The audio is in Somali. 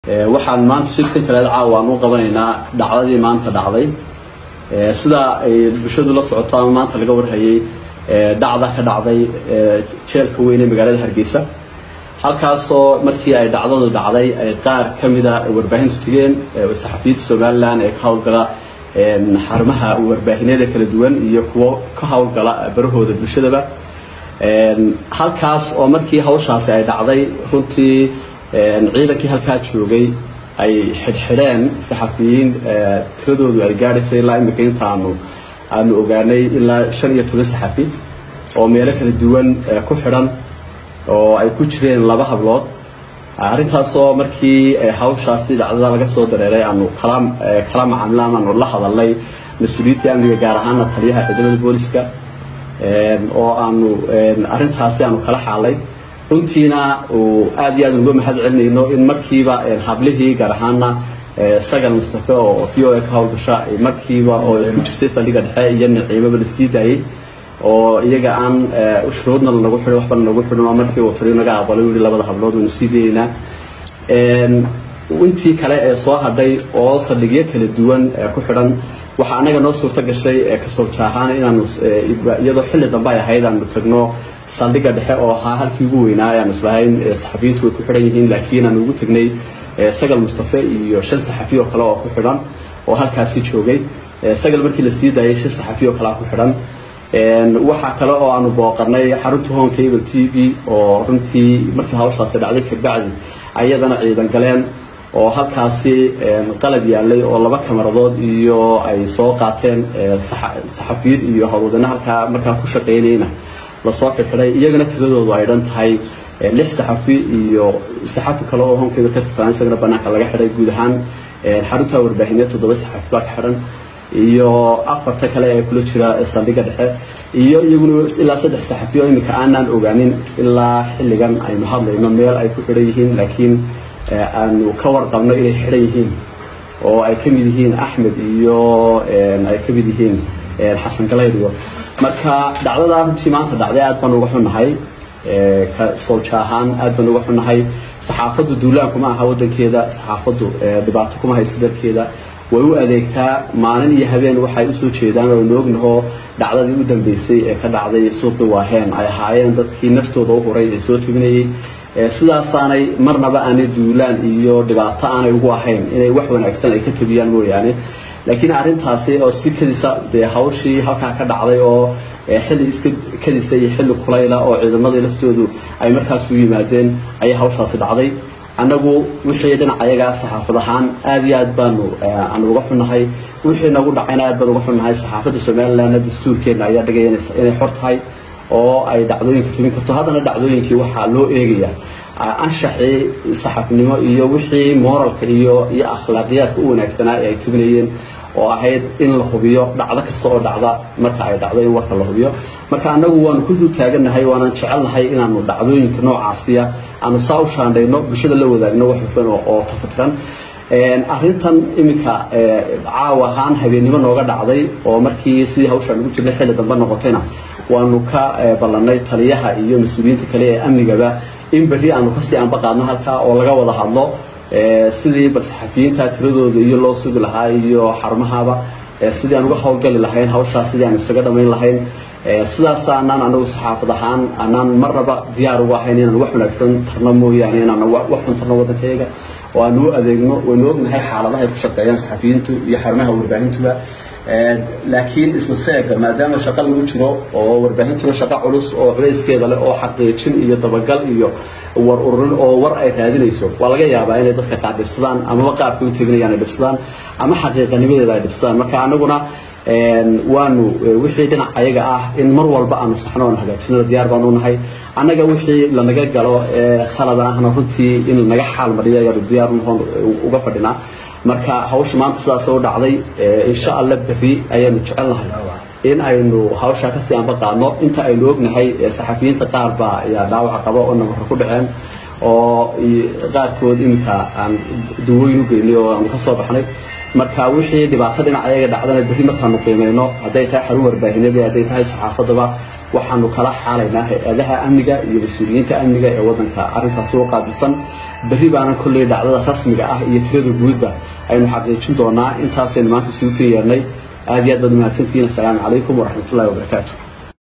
waxaan maanta shirkan talaada caawa aan u qabanaynaa dhacdadii maanta dhacday sida ay bulshadu la socoto ama maanta laga warhayay dhacda ka dhacday jeelka weyn ee magaalada hargeysa halkaasoo markii ay dhacdadu dhacday ay qaar ka mida warbaahintu tegeen saxafiyiinta somalilan ee ka howlgala xarumaha warbaahineeda kala duwan iyo kuwo ka howlgala barahooda bulshadaba halkaas oo markii hawshaasi ay dhacday runtii ciidankii halkaa joogay ay xidhxidheen saxafiyiin tiradoodu ay gaadhaysay ilaa imika inta aanu aanu ogaanay ilaa shan iyo toban saxafi oo meelo kala duwan ku xidhan oo ay ku jireen laba hablood arrintaasoo markii hawshaasi dhacdada laga soo dareeray aanu kala kala macaamila amaanu la hadalnay mas-uuliyiintii amniga gaar ahaana taliyaha ciidamada booliska oo aanu arrintaasi aanu kala xaalay runtiina uu aad iyo aad uga mahad celinayno in markiiba hablihii gaar ahaana sagal mustafe oo v o a ka howlgasha markiiba oo ku jirtay saldhiga dhexe iyo naciimaba la sii daayey oo iyaga aan shuruudna lagu xidhin waxbana lagu xidhin oo markii uu taliyo naga aqbalay u yihi labada hablood waynu sii dayeynaa intii kale ee soo hadhay oo saldhigyo kala duwan ku xidhan waxaa anaga noo suurto gashay kasoo jaahaan inaanu iyadoo xilli dambe ay ahayd aanu tagno saldhiga dhexe oo ahaa halkii ugu weynaa ayaanu islahayn saxafiyiintu way ku xidhan yihiin laakiin aanu ugu tagnay sagal mustafe iyo shan saxafi oo kale oo ku xidhan oo halkaasi joogay sagal markii la sii daayay shan saxafi oo kale ku xidhan waxaa kale oo aanu booqanay xarunta home cable t v oo runtii markii hawshaasi dhacday kabacdi ayadana ciidan galeen oo halkaasi qalab yaalay oo laba kamaradood iyo ay soo qaateen saxafiyiin iyo howlwadana halkaa markaa ku shaqaynayna lasoo xirxiday iyagana tiradoodu ay dhan tahay lix saxafi iyo saxafi kale oo honkeyda ka tirsan isagana banaanka laga xidhay guud ahaan xarunta warbaahineed toddoba saxafi baa ka xidhan iyo afarta kale ee kula jira saldhiga dhexe iyo iyaguna ilaa saddex saxafi oo iminka aanaan ogaanin ilaa xilligan aynu hadlayno meel ay ku xidhan yihiin laakiin aanu ka warqabno inay xidhan yihiin oo ay ka mid yihiin axmed iyo ay ka mid yihiin xasan galaydiyo marka dhacdadaa runtii maanta dhacday aad baan uga xunnahay ka sawja ahaan aad baan uga xunnahay saxaafaddu duulaan kuma aha waddankeeda saxaafaddu dhibaato kuma haysa dalkeeda way u adeegtaa maalin iyo habeen waxay usoo jeedaan oo noognaho dhacdadii u dambeysay ee ka dhacday suuqii waaheen ay ahaayeen dadkii naftooda u huray ee soo tebinayay sidaasaanay marnaba aanay duulaan iyo dhibaato aanay ugu ahayn inay wax wanaagsan ay ka tabiyaan mooyaane laakiin arrintaasi oo si kadisa dee hawshii halkaa ka dhacday oo xilli iska kadisa iyo xilli kulayla oo ciidamadii laftoodu ay markaas u yimaadeen ayay hawshaasi dhacday annagu wixii dhinac ayagaa saxaafad ahaan aad iyo aad baanu aanu uga xunnahay wixii nagu dhacayna aad baan uga xunnahay saxaafadda somalilandna dastuurkeena ayaa dhigaya inay xor tahay oo ay dhacdooyinka tubin karto haddana dhacdooyinkii waxaa loo eegaya anshaxii saxafinimo iyo wixii moralka iyo iyo akhlaaqiyaadka u wanaagsanaa ee ay tubinayeen oo ahayd in la hubiyo dhacdo kasta oo dhacda marka ay dhacdo in warka la hubiyo marka annagu waanu ku dul taagannahay waanan jecelnahay inaanu dhacdooyinka noocaasiya aanu saa u shaandhayno bulshada la wadaagno wax hufan oo tafatiran arrintan iminka caawa ahaan habeennimo nooga dhacday oo markii sidii hawshaan ugu jirnay xilli dambe noqotayna waanu ka ballanay taliyaha iyo mas-uuliyiinta kale ee amnigaba in berri aanu kasii anba qaadno halkaa oo laga wada hadlo sidii bal saxafiyiinta tiradooda iyo loo sugi lahaa iyo xarumahaba sidii aan uga howlgali lahayn hawshaas sidii aan isaga dhamayn lahayn sidaas anaan anagu saxaafad ahaan anaan marnaba diyaar uga ahayn inaan wax wanaagsan tarno mooyaane inaan wax xun tarno waddankayaga oo aan u adeegno waynu ognahay xaaladaha ay ku shaqeeyaan saxafiyiintu iyo xarumaha warbaahintuba laakiin isla seega maadaama shaqo lagu jiro oo warbaahintuna shaqo culus oo culayskeeda leh oo xaqiijin iyo dabagal iyo war ururin oo war ay raadinayso waa laga yaabaa inay dadka qaar dhibsadaan amaba qaabka u tebinayaan ay dhibsadaan ama xaqiiqanimadeeda ay dhibsadaan marka anaguna waanu wixii dhinac ayaga ah in mar walba aanu saxno oon hagaajinana diyaar baanu nahay annaga wixii lanaga galo khalad ahna runtii in lanaga xaal mariyo ayaanu diyaar noqon uga fadhinaa marka hawsha maanta sidaas u dhacday insha allah berri ayaanu jecelnahay in aynu hawshaa kasii anba qaadno inta aynu ognahay saxafiyiinta qaar baa ayaa dhaawaca qaba oo nabarka ku dhaceen oo qaarkood iminka aan dawooyin u geynay oo aanu ka soo baxnay marka wixii dhibaato dhinac ayaga dhacdana berri markaanu qiimeyno hadday tahay xarun warbaahineed hadday tahay saxaafadaba waxaanu kala xaalaynaa hay-adaha amniga iyo mas-uuliyiinta amniga ee waddanka arrintaasi u qaabilsan berri baana kolley dhacdada rasmiga ah iyo tirada guudba aynu xaqiijin doonaa intaasaynu maanta isugu ka yeernay aad iyo aad baad mahadsantihiin assalaamu calaykum waraxmatullahi wabarakaatu